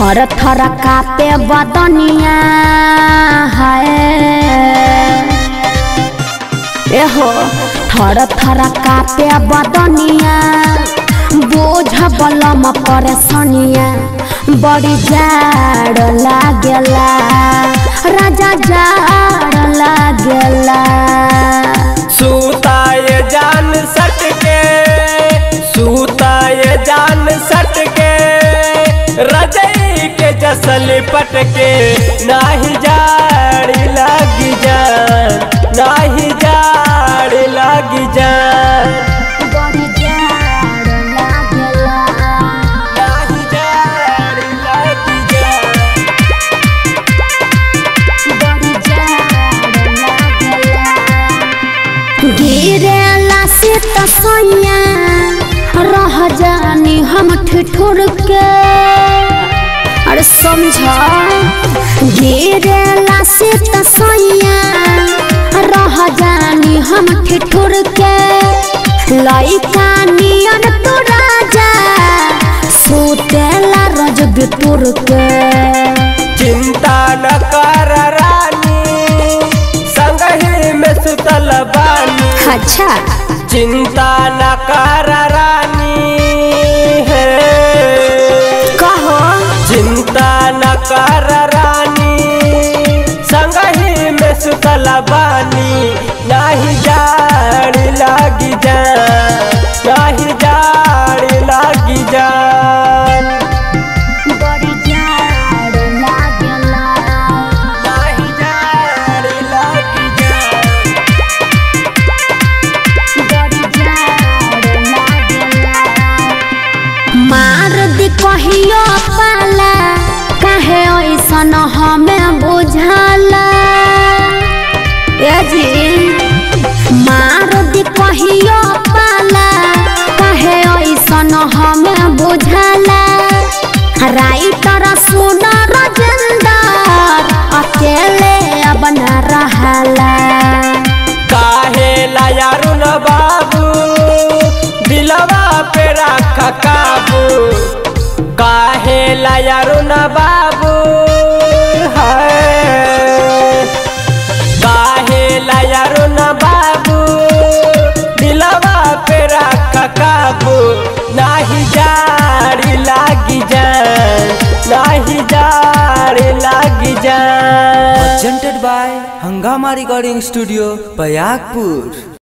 थर थर कापे बदनिया है एहो थर थर कापे बदनिया बोझ बलम परेशानिया बड़ी जाड़ लागेला राजा जाड़ लागेला सूताए जान सट के सूताए जान सट के रजई के जसल पट के नाही जाड़ी लागी जान नाही जाड़ी लागी जान बड़ी जाड़ लागेला नाही जाड़ी लागी जान बड़ी जाड़ लागेला गिरेला से तसैया रह जानी हम ठिठुर के अरे समझ गिरेला से तसैया रह जानी हम ठिठुर के लइका नियन तो राजा सुतेला रज बितुर के चिंता न कर रानी संगही में सुतल बानी अच्छा चिंता न कर रानी है कहो चिंता न कर रानी संगही में सुतल बानी नाही जाड़ी लागी जान नाही जाड़ी लागी जान बड़ी जाड़ लागेला नाही जाड़ी लागी जान बड़ी जाड़ लागेला मार दी कहियो पाला काहे ऐसन हमें बुझाला ए जी मार दी कहियो पाला काहे ऐसन हमें बुझाला राइटर सुन रजेंदर अकेले अब न रहला काहे लायारुन बाबू दिलवा पे रख काबू काहे लायारुन बाबू है काहे लायारुन बाबू दिलवा पे रख काबू नाही जाड़ी लागी जान नाही जाड़ी लागी जान presented by Hangama Recording Studio, Payagpur.